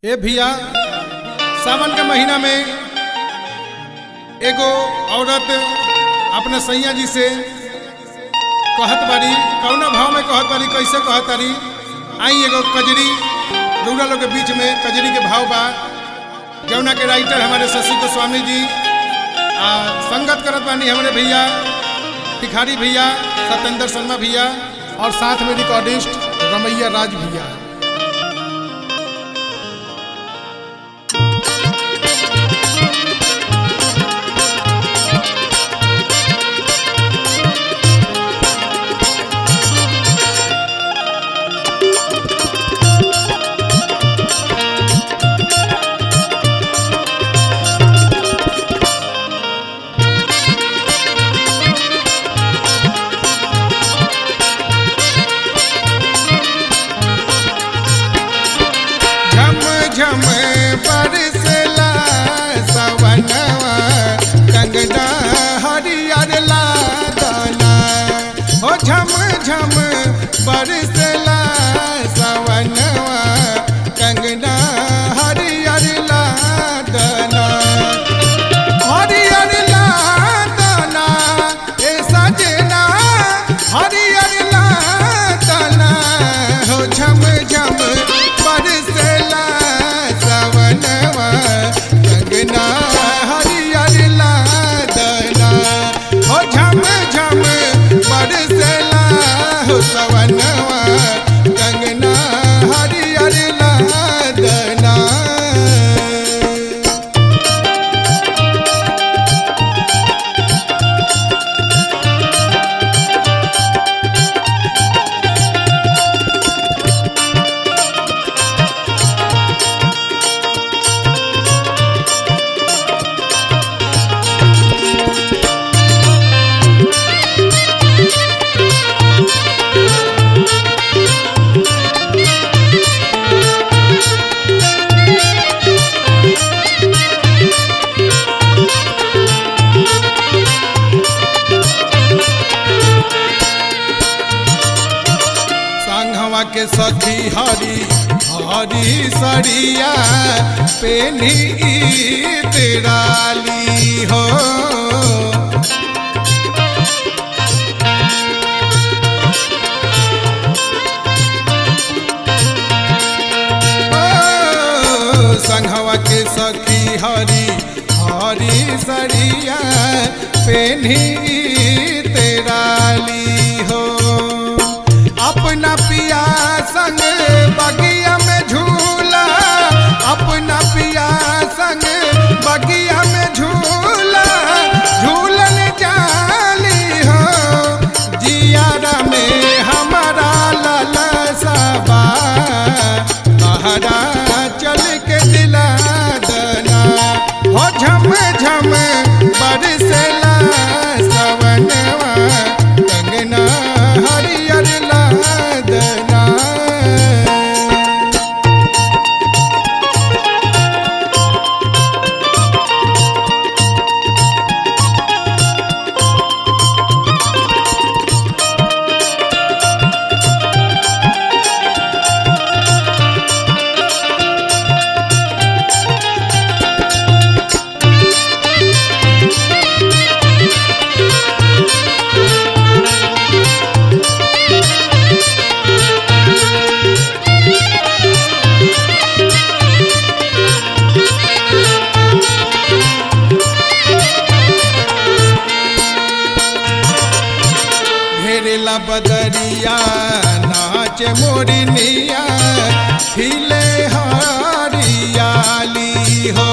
ए भैया सावन के महीना में एगो औरत अपने सैया जी से कहत बारी कौना भाव में कहत बारी कैसे कहत बारी आई एगो कजरी रउरा लोग के बीच में कजरी के भाव बा जौना के राइटर हमारे शशि गोस्वामी जी आ संगत करत बानी हमारे भैया भिखारी भैया सत्येंद्र शर्मा भैया और साथ में रिकॉर्डिस्ट रमैया राज भैया झम झम बरसला सवनवा कंगना हरियर लादना हो झम झम बरसला सवनवा कंगना हरियर लादना हरियर लादना ए सजना हरियर लादना हो झम झम बरसला सवनवा कंगना हरियर लादना हो झम झम बरसला हो सवनवा कंगना हरियर लादना संघवा के सखी हरी हरी सरिया पेनी तेराली हो ओ, संघवा के सखी हरी हरी सरिया पेनी तेराली हो अपना पिया संग बगिया में झूला अपना पिया संग बगिया में झूला झूलन जाली हो जियारा में हमारा लाला सबा बहरा चल के दिला दना हो झम झम बरसला सवनवा कंगना हरियर लादना घेरेला बदरिया नाच मोरनिया खिले हरियाली हो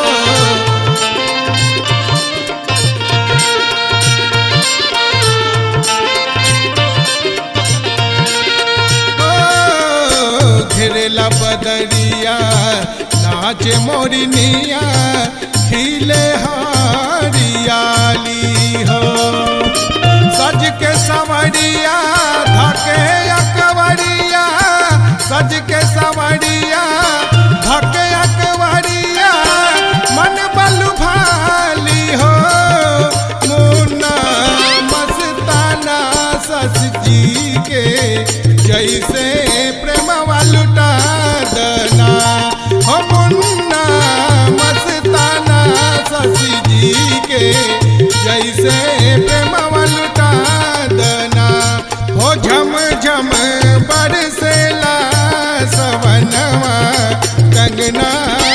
ओ, घेरेला बदरिया नाच मोरनिया खिले हरियाली हो सज के सवरिया धके अकवरिया सज के सवरिया धके अकवरिया मन बलु भाली हो मुन्ना मस्ताना सस जी के जैसे प्रेम लुटा दना हम अंगना